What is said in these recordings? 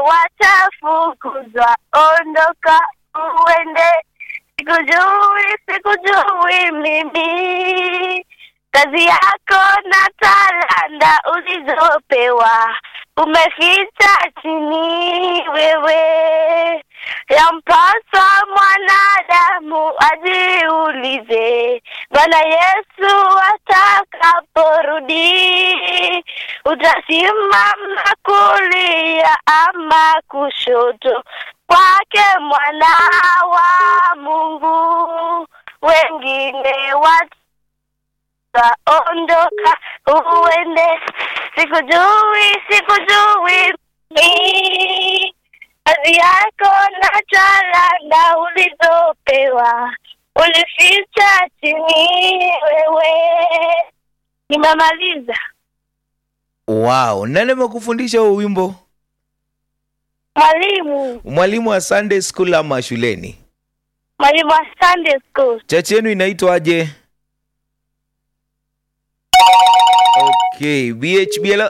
watafukuzwa. Ondoka uende, sikujui, sikujui mimi. Kazi yako na talanta ulizopewa umeficha chini wewe. Yampaswa mwanadamu ajiulize, Bwana Yesu atakaporudi, utasimama kulia ama kushoto kwake mwana wa Mungu. Wengine watu ondoka uende, sikujui, sikujui mi kazi yako na talanta ulizopewa ulificha chini wewe. Nimemaliza. Wow, nani amekufundisha huo wimbo? Mwalimu, Mwalimu wa Sunday school ama shuleni? mwalimu wa Sunday school. Chachi yenu inaitwaje? Okay, BHB hello.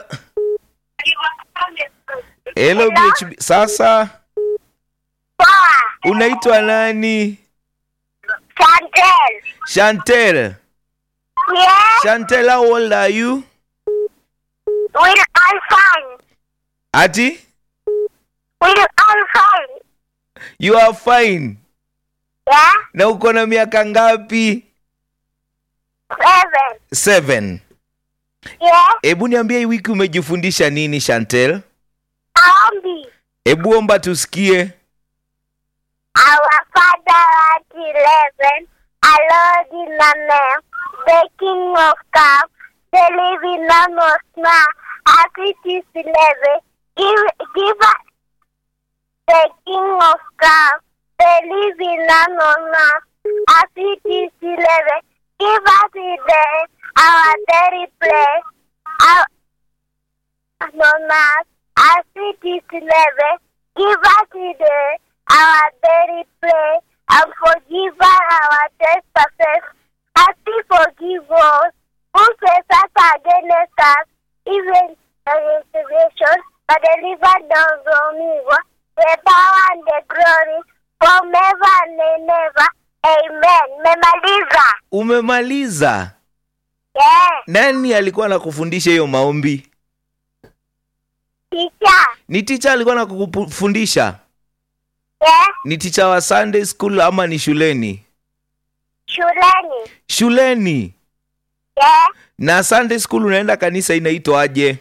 Hello BHB. Sasa Poa, unaitwa nani? Chantel. Chantel. Yes, Chantel, how old are you? we're all fine. Ati? We're all fine. You are fine. Yeah, Na uko na miaka ngapi? seven. Seven. Yeah, Hebu niambie hii wiki umejifundisha nini Chantel? Aombi. Hebu omba tusikie. Our Father at eleven, hallowed in the name, the King of Cup, the living Lamb of Man, as it is eleven, give, give us the King of Cup, the living Lamb of Man, as it is eleven, give us today our daily bread, our on us, as it is eleven, give us today our daily bread, and forgive us our trespasses, as we forgive us who trespass against us, even the restoration, but deliver us from evil, the power and the glory, forever and ever. Amen. Memaliza. Umemaliza? Yeah. Nani alikuwa anakufundisha hiyo maombi? Teacher. Ni ticha alikuwa anakufundisha? Yeah. Ni ticha wa Sunday school ama ni shuleni? Shuleni. Shuleni. Yeah. Na Sunday school unaenda kanisa inaitwaje?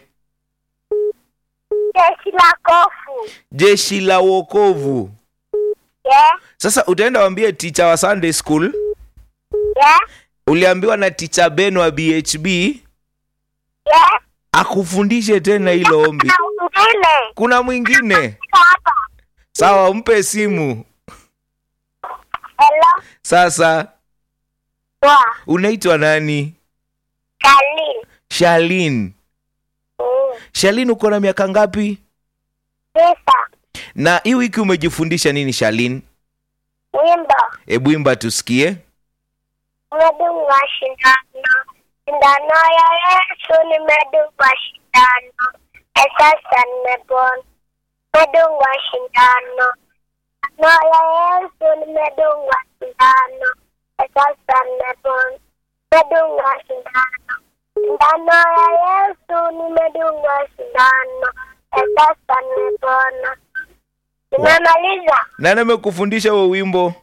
Jeshi la kofu. Jeshi la wokovu. Yeah. Sasa utaenda waambie ticha wa Sunday school, Yeah. uliambiwa na ticha Ben wa BHB Yeah. akufundishe tena hilo ombi. Na mwingine. Kuna mwingine? Hapa. Sawa, mpe simu. Hello. Sasa Poa. unaitwa nani? Kalin. Shalin. Mm. Shalin, uko na miaka ngapi? Tisa. Na hii wiki umejifundisha nini Shalin? Wimbo. Hebu imba tusikie. Nimedungwa shindano. Shindano ya Yesu nimedungwa shindano. Na sasa nimepona. Nimedungwa shindano. Shindano ya Yesu nimedungwa shindano. Na sasa nimepona. Nimedungwa shindano. Shindano ya Yesu nimedungwa shindano. Na sasa nimepona. Nimemaliza Nani amekufundisha huo wimbo?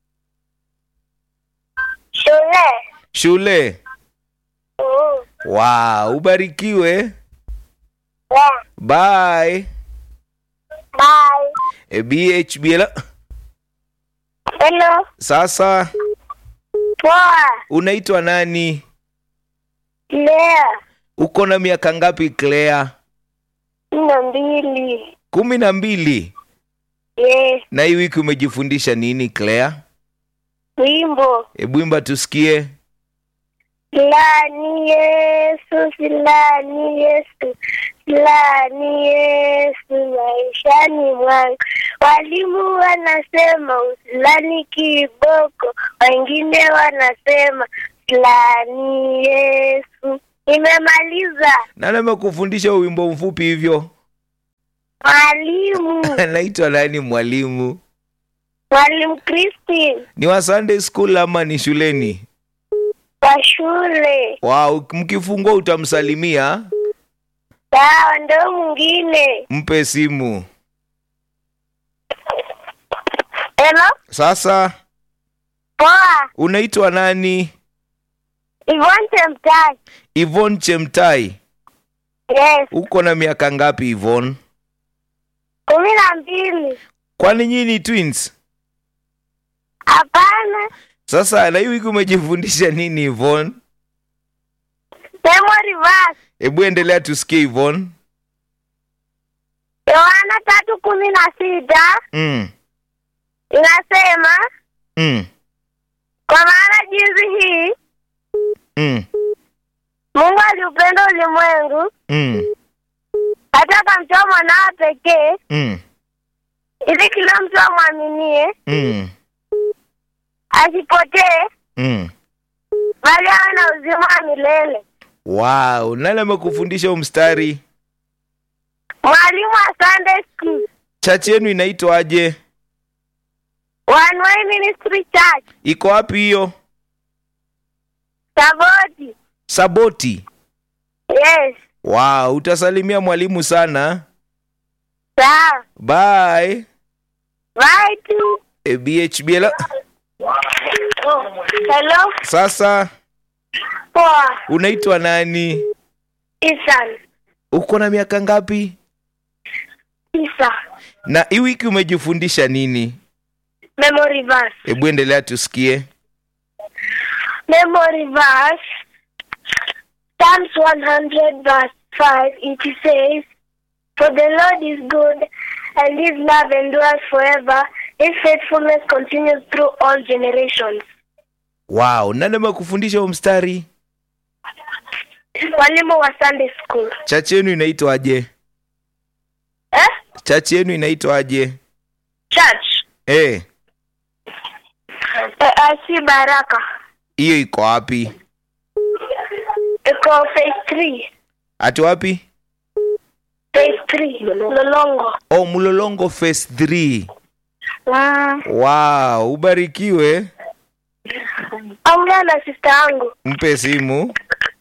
shule. Shule. Mm. Wow, ubarikiwe. Yeah. Bye. Bye. E, BHB hello. Hello. Sasa Poa. unaitwa nani? Lea. Uko na miaka ngapi Claire? Kumi na mbili. kumi na mbili. Yes. Na hii wiki umejifundisha nini Claire? Wimbo. Hebu imba tusikie. Silani Yesu, silani Yesu, silani Yesu maishani mwangu. Walimu wanasema usilani kiboko, wengine wanasema silani Yesu. Nimemaliza. Nani amekufundisha huo wimbo mfupi hivyo? Mwalimu. anaitwa nani mwalimu Mwalimu Christine. ni wa sunday school ama ni shuleni Kwa shule. wow mkifungua utamsalimia Sawa, ndo mwingine. mpe simu Hello? sasa Poa. unaitwa nani Yvonne Chemtai. ivon chemtai Yes. uko na miaka ngapi ivon Kumi na mbili. kwani nyinyi ni twins Hapana. sasa na hii wiki umejifundisha nini ivon Memory verse. hebu endelea tusikie ivon Yohana tatu kumi na sita mm. inasema Mm. kwa maana jinsi hii Mm. Mungu aliupenda ulimwengu Mm. hata akamtoa mwanawe pekee Mm. ili kila mtu amwaminie Mm. asipotee Mm. bali awe na uzima wa milele. wow nani amekufundisha huu mstari Mwalimu wa Sunday School, chachi yenu inaitwaje One Way Ministry Church, iko wapi hiyo Saboti. saboti Yes, wow utasalimia mwalimu sana sawa. bye Bye tu. e, bhb hello. Hello, sasa poa. unaitwa nani Isan, uko na miaka ngapi Isa. na hii wiki umejifundisha nini Memory verse. hebu endelea tusikie Memory verse. Psalms 100 verse 5 it says, For the Lord is good and his love endures forever. His faithfulness continues through all generations. wow nani amekufundisha huu mstari Mwalimu wa Sunday school. chachi yenu inaitwaje Eh? chachi yenu inaitwaje Church. Eh, Eh, AC Baraka. hiyo iko wapi Iko phase 3. ati wapi Phase 3. Lolongo. oh mlolongo phase 3 Mm. wow ubarikiwe Ongea na sister yangu. mpe simu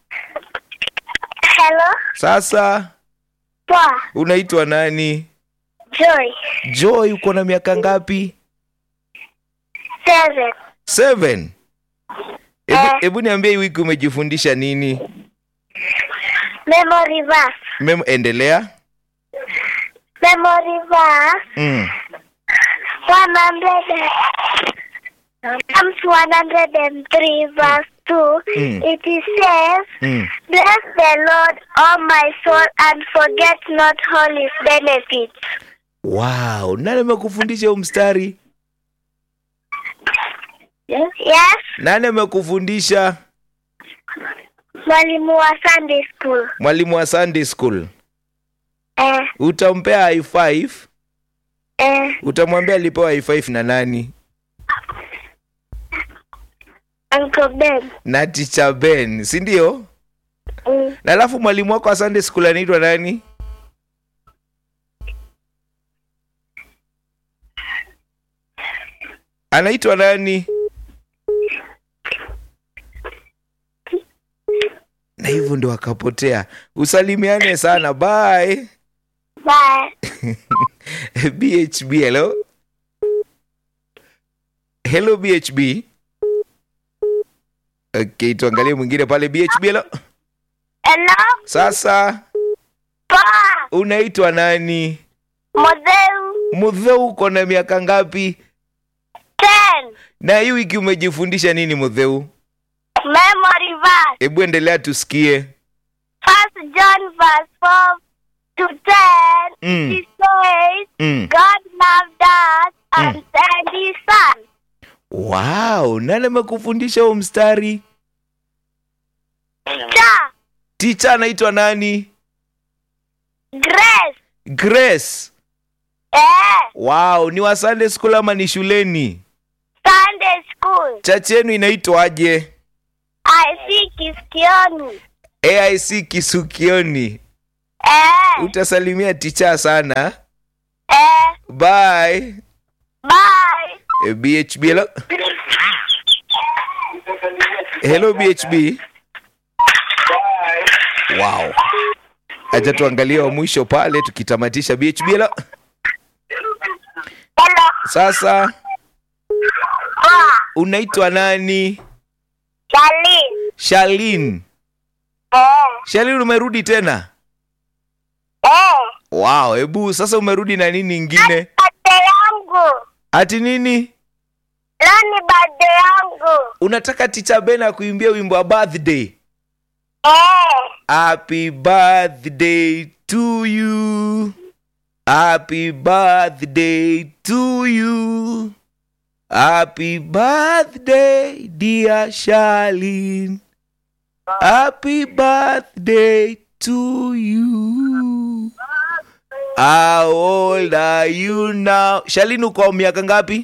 Hello. sasa Poa. unaitwa nani Joy. joy uko na miaka ngapi Seven. seven hebu Eh. hebu niambie hii wiki umejifundisha nini Memory verse. Mem, endelea Memory verse. mm. 100. Psalms 103 verse 2. Mm. It says, Mm. Bless the Lord, O my soul, and forget not all his benefits. wow nani amekufundisha huu mstari Yes. nani amekufundisha Mwalimu wa Sunday school. mwalimu wa sunday school Eh, utampea high five eh, utamwambia alipewa high five na nani Uncle Ben. na ticha ben si ndio Mm. na alafu mwalimu wako wa sunday school anaitwa nani anaitwa nani na hivyo ndo akapotea usalimiane sana bye Bye. bhb hello hello bhb okay tuangalie mwingine pale bhb hello Hello? sasa Poa. unaitwa nani Modeu. mudheu uko na miaka ngapi Ten. na hii wiki umejifundisha nini mudheu Memory verse. hebu endelea tusikie First John verse 4 to 10. Mm. It says, mm. God loved us and sent his son. wow nani amekufundisha huu mstari Cha. ticha anaitwa nani Grace. grace Eh. wow ni wa sunday school ama ni shuleni Sunday school. chachi yenu inaitwaje I see Kiskioni. aic kisukioni Eh. utasalimia ticha sana Eh, bye bye. Eh, bhb hello hello bhb wow acha tuangalie wa mwisho pale tukitamatisha bhb hello Hello. sasa Ah, unaitwa nani Charlene. shalin Eh, shalin umerudi tena eh. wow hebu sasa umerudi na nini ingine Birthday yangu. ati nini Leo ni birthday yangu. unataka ticha ben akuimbia wimbo wa birthday Eh, happy birthday to you happy birthday to you happy birthday dear Charlene happy birthday to you how old are you now Charlene uko miaka ngapi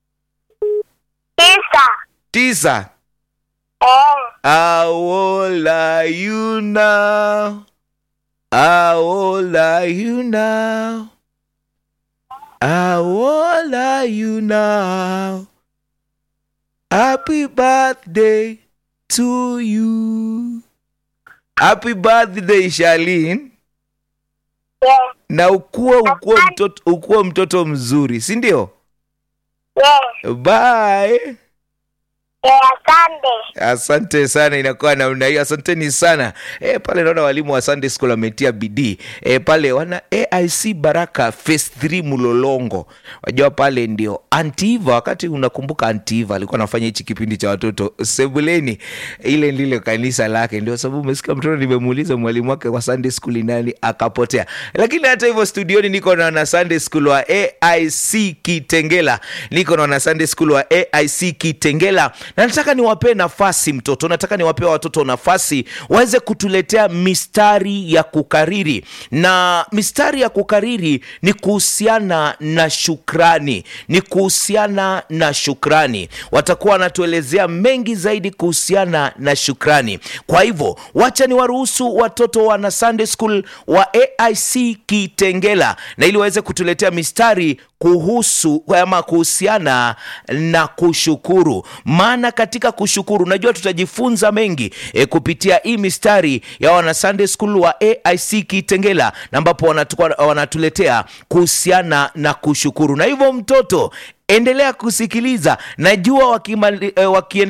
tisa. tisa Eh, How old are you now? How old are you now? How old are you now? Happy birthday to you. Happy birthday Charlene. yeah, Na ukuwe ukuwe mtoto, ukuwe mtoto mzuri, si ndio? yeah, Bye. yeah, asante. asante sana inakuwa namna hiyo asanteni sana e, pale naona walimu wa sunday school wametia bidii e, pale wana aic baraka phase 3 mlolongo wajua pale ndio antiva wakati unakumbuka antiva alikuwa anafanya hichi kipindi cha watoto sebuleni ile ndile kanisa lake ndio sababu umesikia mtoto nimemuuliza mwalimu wake wa sunday school ni nani akapotea lakini hata hivyo studioni niko na wana sunday school wa aic kitengela niko na wana sunday school wa aic kitengela na nataka niwapee nafasi mtoto nataka niwapee watoto nafasi waweze kutuletea mistari ya kukariri na mistari ya kukariri ni kuhusiana na shukrani ni kuhusiana na shukrani watakuwa wanatuelezea mengi zaidi kuhusiana na shukrani kwa hivyo wacha ni waruhusu watoto wana sunday school wa aic kitengela na ili waweze kutuletea mistari kuhusu ama kuhusiana na kushukuru maana katika kushukuru najua tutajifunza mengi e, kupitia hii mistari ya wana sunday school wa aic kitengela na ambapo wanatu- wanatuletea kuhusiana na kushukuru na hivyo mtoto endelea kusikiliza najua wakimali, eh, wakiendelea